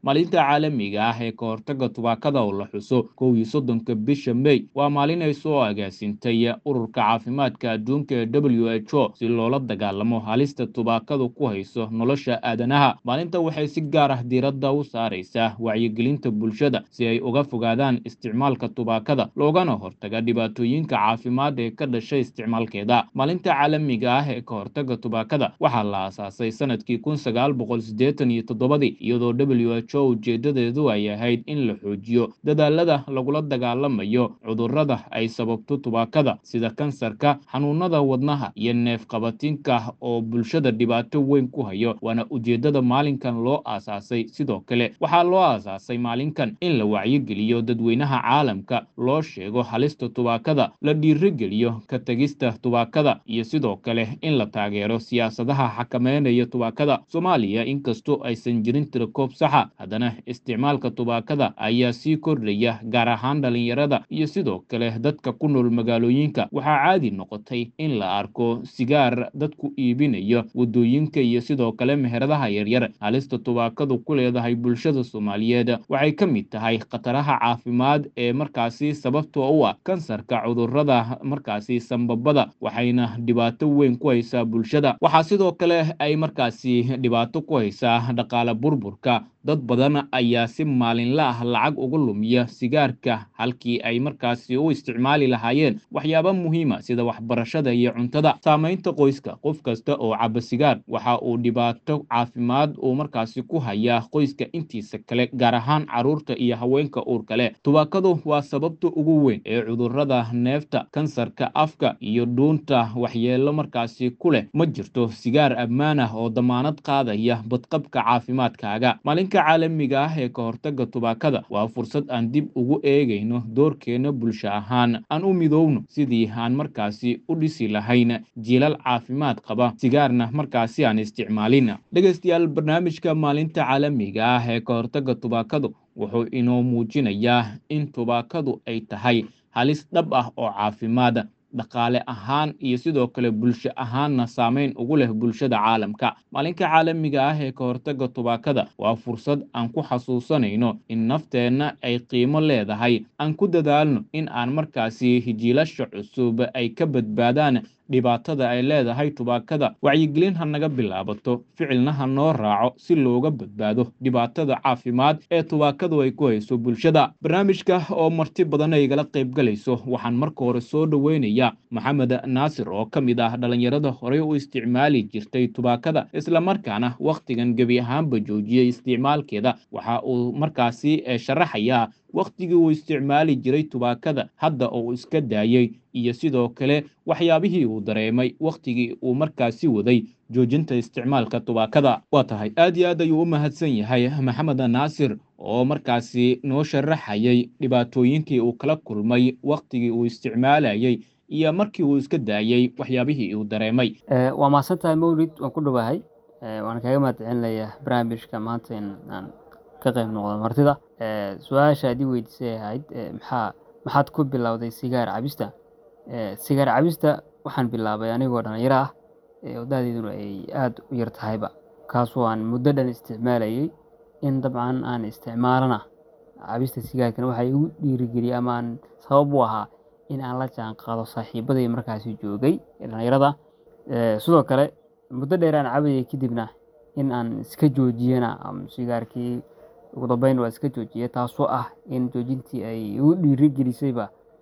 maalinta caalamiga ah ee ka hortagga tubaakada oo la xuso kow iyo soddonka bisha may waa maalin ay soo agaasintay ururka caafimaadka adduunka ee w h o si loola dagaalamo halista tubaakadu ku hayso nolosha aadanaha maalinta waxay si gaar ah diiradda u saaraysaa wacyigelinta bulshada si ay uga fogaadaan isticmaalka tubaakada loogana hortaga dhibaatooyinka caafimaad ee ka dhashay isticmaalkeeda maalinta caalamiga ah ee ka hortagga tubaakada waxaa la aasaasay sanadkii kun sagaal boqol siddeetan iyo toddobadii iyadoo w h o ujeedadeedu ay ahayd in la xoojiyo dadaalada lagula dagaalamayo cudurrada ay sababto tubaakada sida kansarka xanuunada wadnaha iyo neefqabatinka oo bulshada dhibaato weyn ku hayo waana ujeeddada maalinkan loo aasaasay sidoo kale waxaa loo aasaasay maalinkan in la wacyigeliyo dadweynaha caalamka loo sheego halista tubaakada la dhiirigeliyo ka tegista tubaakada iyo sidoo kale in la taageero siyaasadaha xakameynaya tubaakada soomaaliya inkastoo aysan jirin tirakoob saxa haddana isticmaalka tubaakada ayaa sii kordhaya gaar ahaan dhalinyarada iyo sidoo kale dadka ku nool magaalooyinka waxaa caadi noqotay in la arko sigaar dadku iibinayo waddooyinka iyo sidoo kale meheradaha yaryar halista tubaakadu ku leedahay bulshada soomaaliyeed waxay ka mid tahay khataraha caafimaad ee markaasi sababtoo u ah kansarka cudurrada markaasi sambabada waxayna dhibaato weyn ku haysaa bulshada waxaa sidoo kale ay markaasi dhibaato ku haysaa dhaqaale burburka dad badan ayaa si maalinla ah lacag uga lumiya sigaarka halkii ay markaasi u isticmaali lahaayeen waxyaaba muhiima sida waxbarashada iyo cuntada saamaynta qoyska qof kasta oo caba sigaar waxa uu dhibaato caafimaad uu markaasi ku hayaa qoyska intiisa kale gaar ahaan carruurta iyo haweenka uurka leh tubaakadu waa sababta ugu weyn ee cudurrada neefta kansarka afka iyo dhuunta waxyeelo markaasi ku leh ma jirto sigaar ammaan ah oo damaanad qaadaya badqabka caafimaadkaaga maalinka caalamiga ah ee ka hortagga tubaakada waa fursad aan dib ugu eegayno doorkeena bulsho ahaan aan u midoowno sidii aan markaasi u dhisi lahayn jiilal caafimaad qaba sigaarna markaasi aan isticmaalin dhegaystayaal barnaamijka maalinta caalamiga ah ee ka hortagga tubaakadu wuxuu inoo muujinayaa in tubaakadu ay tahay halis dhab ah oo caafimaad dhaqaale ahaan iyo sidoo kale bulsho ahaanna saameyn ugu leh bulshada caalamka maalinka caalamiga ah ee ka hortagga tubaakada waa fursad aan ku xasuusanayno in nafteenna ay qiimo leedahay aan ku dadaalno in aan markaasi jiilasha cusub ay ka badbaadaan dhibaatada ay leedahay tubaakada wacyigelin ha naga bilaabato ficilna ha noo raaco si looga badbaado dhibaatada caafimaad ee tubaakadu ay ku hayso bulshada barnaamijka oo marti badan ay igala qayb galayso waxaan marka hore soo dhoweynayaa maxamed naasir oo ka mid ah dhalinyarada horey u isticmaali jirtay tubaakada islamarkaana wakhtigan gebi ahaanba joojiyey isticmaalkeeda waxa uu markaasi sharaxayaa wakhtigii uu isticmaali jiray tubaakada hadda oo uu iska daayey iyo sidoo kale waxyaabihii uu dareemay wakhtigii uu markaasi waday joojinta isticmaalka tubaakada waa tahay aad iyo aad ayuu u mahadsan yahay maxamed naasir oo markaasi noo sharaxayay dhibaatooyinkii uu kala kulmay wakhtigii uu isticmaalayey iyo markii uu iska daayey waxyaabihii uu dareemay waa mahadsan tahay mawlid waan ku dhowahay waan kaga mahad celinayaa barnaamijka maanta in aan ka qayb noqdo martida su-aasha adii weydiisay ahayd maxaa maxaad ku bilowday sigaar cabista sigaar cabista waxaan bilaabay anigoo dhalinyaro ah waddadeeduna ay aada u yar tahayba kaasoo aan muddo dhan isticmaalayay in dabcan aan isticmaalana cabista sigaarkana waxaa igu dhiirigeliyay ama aan sabab u ahaa in aan la jaan qaado saaxiibaday markaasi joogay ee dhalinyarada sidoo kale muddo dheer aan cabayay kadibna in aan iska joojiyana sigaarkii ugu dambeyn waa iska joojiyay taasoo ah in joojintii ay igu dhiirigelisayba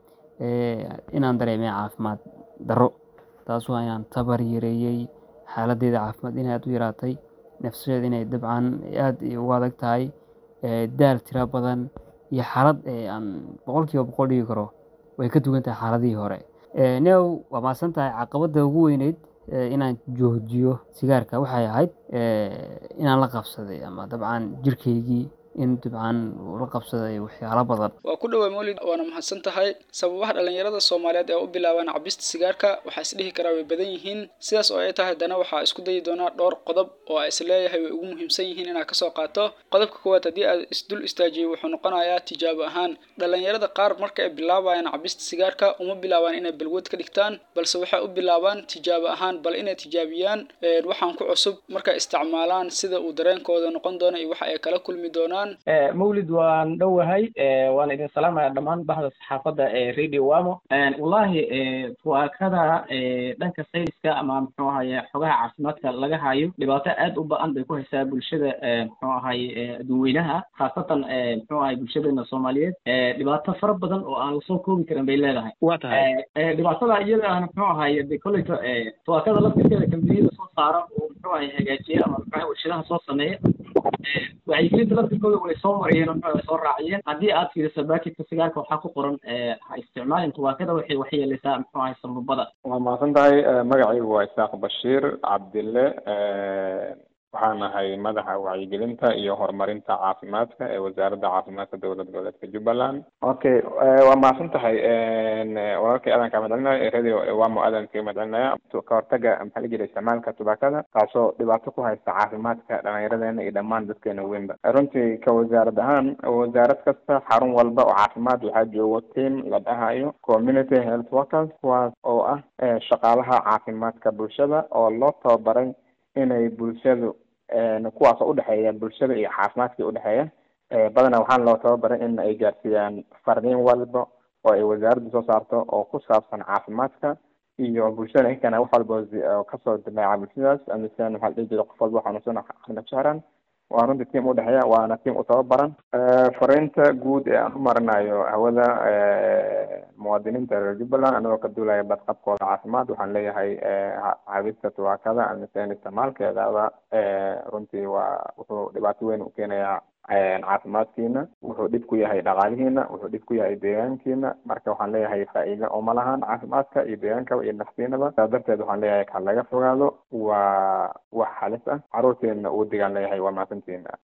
inaan dareemay caafimaad darro taasoo inaan tabar yareeyey xaaladdeeda caafimaad inay aad u yaraatay nafsadeeda inay dabcan aad ugu adag tahay daal tiro badan iyo xaalad aan boqolkiiba boqol dhigi karo way ka duwan tahay xaaladihii hore new waa maasan tahay caqabadda ugu weyneyd inaan joojiyo sigaarka waxay ahayd inaan la qabsaday ama dabcan jirkaygii in dabcan uu la qabsaday waxyaalo badan waa ku dhowaa mawlid waana mahadsan tahay sababaha dhallinyarada soomaaliyeed ee u bilaabaan cabista sigaarka waxaa isdhihi karaa way badan yihiin sidaas oo ay tahay haddana waxaa isku dayi doonaa dhowr qodob oo a isleeyahay way ugu muhiimsan yihiin inaad kasoo qaato qodobka koowaad haddii aad isdul istaajiyey wuxuu noqonayaa tijaabo ahaan dhallinyarada qaar marka ay bilaabayaan cabista sigaarka uma bilaabaan inay balwad ka dhigtaan balse waxay u bilaabaan tijaabo ahaan bal inay tijaabiyaan waxaan ku cusub markay isticmaalaan sida uu dareenkooda noqon doono iyo waxa ay kala kulmi doonaan doontaan mawlid waan dhowahay waan idin salaamaya dhammaan bahda saxaafadda ee radio wamo wallahi tuwaakada dhanka sayniska ama muxuu ahaye xogaha caafimaadka laga hayo dhibaato aad u ba-an bay ku haysaa bulshada muxuu ahaye adduunweynaha khaasatan muxuu ahaye bulshadeena soomaaliyeed dhibaato fara badan oo aan lasoo koobi karin bay leedahay waa tahay dhibaatada iyada ahna muxuu ahaye de kolleyta tuwaakada laftirkeeda kambaniyada soo saara oo muxuu ahaye hagaajiya ama muxuu warshadaha soo sameeya wacyigelinta laftirkooda way soo mariyeen oo muxuu soo raaciyeen haddii aad fiiriso baakidka sigaarka waxaa ku qoran ha isticmaalin tuwaakada waxay waxyeelaysaa muxuu ahaye sambabada waa mahadsan tahay magacaygu waa isaaq bashiir cabdille waxaan ahay madaxa wacyigelinta iyo horumarinta caafimaadka ee wasaaradda caafimaadka dowlad goboleedka jubbaland okay waa mahadsan tahay walaalkay aadan kaa madcelinaya radio wamo aadan kaga madcelinaya ka hortaga maxaa la jira isticmaalka tubaakada taasoo dhibaato ku haysta caafimaadka dhallinyaradeena iyo dhammaan dadkeena weynba runtii ka wasaarad ahaan wasaarad kasta xarun walba oo caafimaad waxaa joogo team la dhahayo community health workers kuwaas oo ah shaqaalaha caafimaadka bulshada oo loo tababaray inay bulshadu kuwaas oo udhexeeya bulshada iyo caafimaadka udhexeeya badanaa waxaana loo tababaray in ay gaarsiiyaan fardiin walba oo ay wasaaradda soo saarto oo ku saabsan caafimaadka iyo bulshada inkana wax walba kasoo dimeeca bulshadaas amisan waxaa la dhihi jira qof walba xanuunsan aqna jahran waa runtii tiam udhexeeya waana tiam u tababaran fariinta guud ee aan u marinayo hawada muwaadiniinta reer jubbaland anagoo ka duulaya badqabkooda caafimaad waxaan leeyahay cabista tubaakada amisan isticmaalkeedaba runtii waa wuxuu dhibaato weyn u keenayaa caafimaadkiina wuxuu dhib ku yahay dhaqaalihiina wuxuu dhib ku yahay deegaankiina marka waxaan leeyahay faa-iida uma lahan caafimaadka iyo deegaankaba iyo naftiinaba saa darteed waxaan leeyahay ka laga fogaado waa wax halis ah caruurteena uu digaan leeyahay waa mahadsantiina